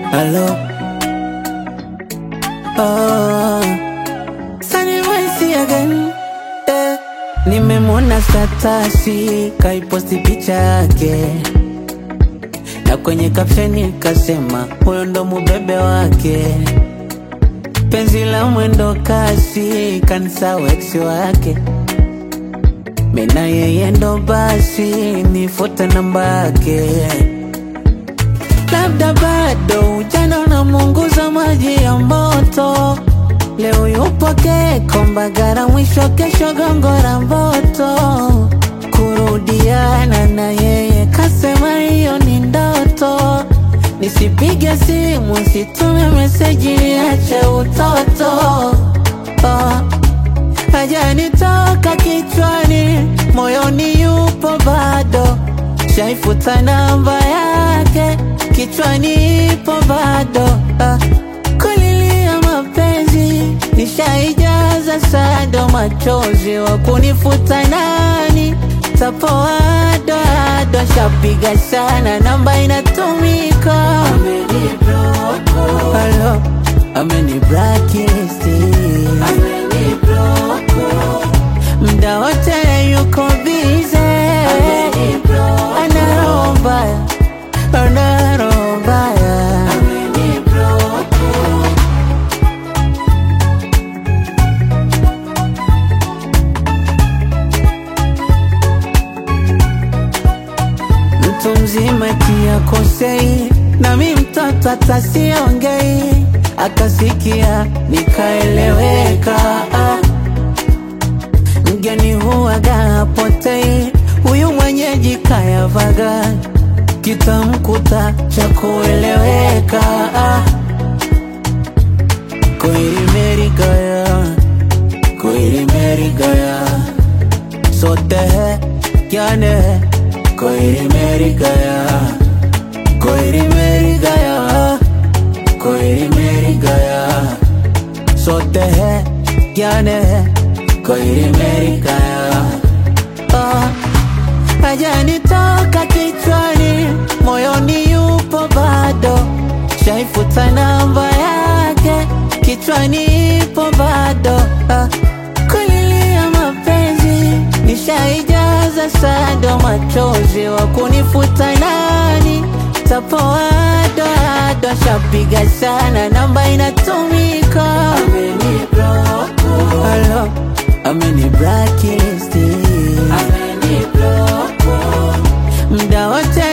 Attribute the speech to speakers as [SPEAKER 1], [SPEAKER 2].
[SPEAKER 1] Hello. Oh. Sunny West again. Eh. Nimemwona statasi kaiposti picha yake na kwenye kapsheni kasema huyo ndo mubebe wake. Penzi la mwendo kasi kanisa weksi wake, mina yeye ndo basi nifute namba yake. Labda bado ujana unamunguza maji ya moto. Leo yupo Keko Mbagara, mwisho kesho Gongora Mboto. Kurudiana na yeye kasema hiyo ni ndoto. Nisipige simu, situme meseji, ache utoto. Oh. Hajanitoka kichwani, moyoni yupo bado. Shaifuta namba yake, kichwani ipo bado. Ah. Kulilia mapenzi, nishaijaza sado machozi, wa kunifuta nani? Tapoado ado, shapiga sana, namba inatumika. Hello, ameni blacklist. Mda wote yuko bize, ana roho mbaya, ana roho mbaya. Mtu mzima tia kosei, nami mtoto atasiongei, akasikia nikaeleweka. Ah. Mgeni huwaga hapotei, huyu mwenyeji kayavaga, kitamkuta cha kueleweka. Ah. Koiri meri gaya, koiri meri gaya, sote है क्या ने कोई मेरी गया कोई मेरी गया कोई मेरी गया सोते हैं क्या ने कोई मेरी गया oh. Hajanitoka kichwani, moyoni yupo bado, shaifuta namba yake, kichwani ipo bado ah. Kulilia mapenzi, nishaijaza sado machozi, wa kunifuta nani? Tapoado ado, shapiga sana, namba inatumika. Hello, ameni blacklist. Mda wote